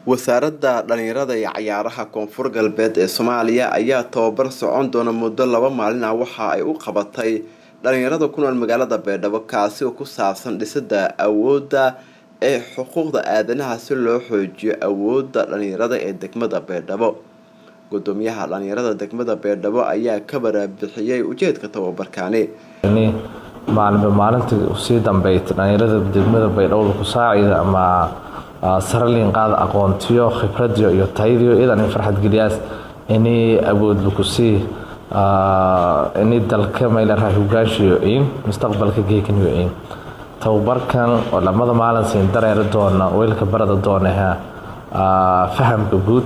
wasaaradda dhalinyarada iyo cayaaraha koonfur galbeed ee soomaaliya ayaa tababar socon doona muddo laba maalin ah waxa ay u qabatay dhalinyarada ku nool magaalada beedhabo kaasi oo ku saabsan dhisida awoodda ee xuquuqda aadanaha si loo xoojiyo awoodda dhalinyarada ee degmada beedhabo gudoomiyaha dhalinyarada degmada beedhabo ayaa ka baraabixiyey ujeedka tababarkaani maalinba maalintii usii dambeeytay dhalinyarada degmada baydhabo ku saacida ama saraliin qaada aqoontiyo khibradiyo iyo tayadiyo idan farxad geliyaas inay awoodba kusii inay dalka maylaraa hogaanshiyo in mustaqbalka geekaniyo in tababarkan oo lamada maalin siin dareeri doona weylka barada doonaha fahamka guud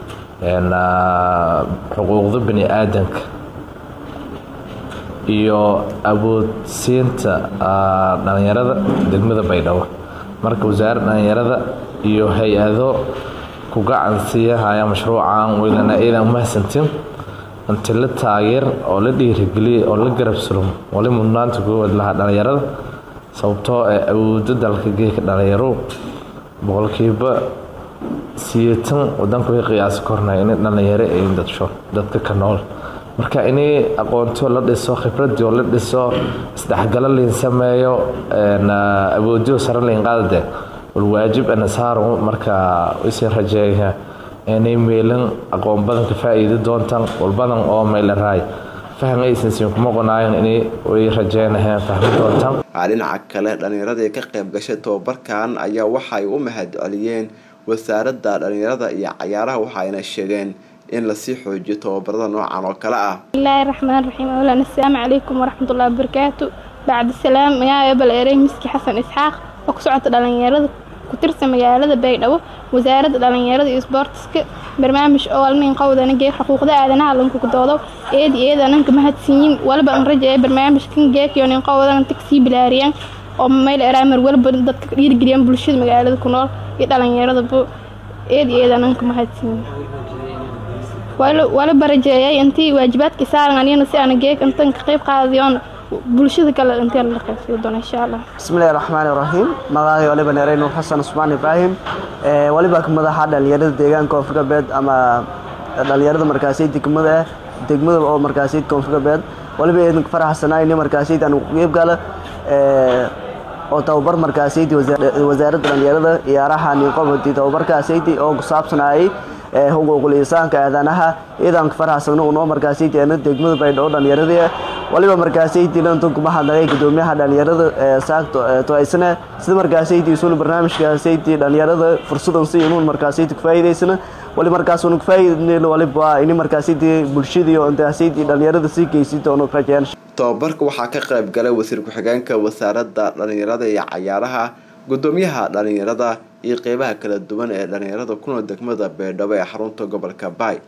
xuquuqda bani aadanka iyo awoodsiinta dhalinyarada degmada baydhabo marka wasaaradda dhalinyarada iyo hay-ado ku gacan siiyahaya mashruucan weylana iidan umahadsantin inti la taageer oo la dhiirigeliya oo la garab surum wali mudnaanta koowaad lahaa dhalinyarada sababtoo ee awoodo dalka geeka dhalinyaro boqolkiiba siyeetan wadanku way qiyaasi kornay in dhalinyaro ay dadsho dadka ka nool marka inay aqoontio la dhiso khibradii oo la dhiso isdhexgalo liin sameeyo awoodiyo sare liin qaadade walwaajib anasaaru marka isii rajeeya inay meelan aqoon badan ka faa-iidi doontaan walbadan oo meylaraay faham aysan siin kuma qonaayan inay way rajeynaheen fahmi doontaan dhinaca kale dhalinyaradii ka qayb gashay tababarkan ayaa waxay u mahad celiyeen wasaaradda dhalinyarada iyo cayaaraha waxayna sheegeen in lasii xoojiyo tababarada noocan oo kale ah bismillaahi raxmaan raxiim awlan assalaamu calaykum waraxmatullahi wabarakaatu bacdi salaam magaca ebel erey miski xasan isxaaq oo ku socota dhalinyarada ku tirsan magaalada baydhabo wasaaradda dhalinyarada iyo isboortiska barnaamij oo alnin qowdana geeg xuquuqda aadanaha lankukudoodo eedi eedananka mahadsiyin waliba an rajaye barnaamijkan geekiyo nin qowdan tagsii bilaariyaan oo mayl eraamar waliba dadka dhiirgeliyaan bulshada magaalada ku nool iyo dhalinyaradaba eedi eedananka mahadsiyin waliba rajeeyay intii waajibaadkii saaran aniyana si aan geeg intan ka qayb qaadiyoon bulshada kale inteen la qaybsiyo doona insha allah bismillahi raxmaani raxiim magacay waliba neerey nuur xasan cusmaan ibraahim waliba madaxa dhalinyarada deegaanka koonfur galbeed ama dhalinyarada markaasi degmada ah degmada oo markaasi koonfur galbeed waliba eedanka faraxsanaayni markaasi aan qeyb gala oo tababar markaasaydi wasaaradda dhalinyarada ciyaaraha ninqobadi tababarkaasaydi oo ku saabsanayay xuquuqul insaanka aadanaha ciidanka faraxsan unoo markaasaydi ana degmada baydhabo dhalinyarada waliba markaasaydi lantunkumahadnagay gudoomiyaha dhalinyarada saagto toaysana sida markaasaydi isuna barnaamijkaasaydi dhalinyarada fursadan si inuun markaasaydi kufaa'idaysana wali markaas unu kufaa'idayn waliba ini markaasaydi bulshadii oo intaasaydi dhalinyarada sii geysi doono rajeen tababarka waxaa ka qayb galay wasiir ku-xigeenka wasaaradda dhalinyarada iyo cayaaraha gudoomiyaha dhalinyarada iyo qeybaha kala duwan ee dhalinyarada ku nool degmada beedhabo ee xarunta gobolka baay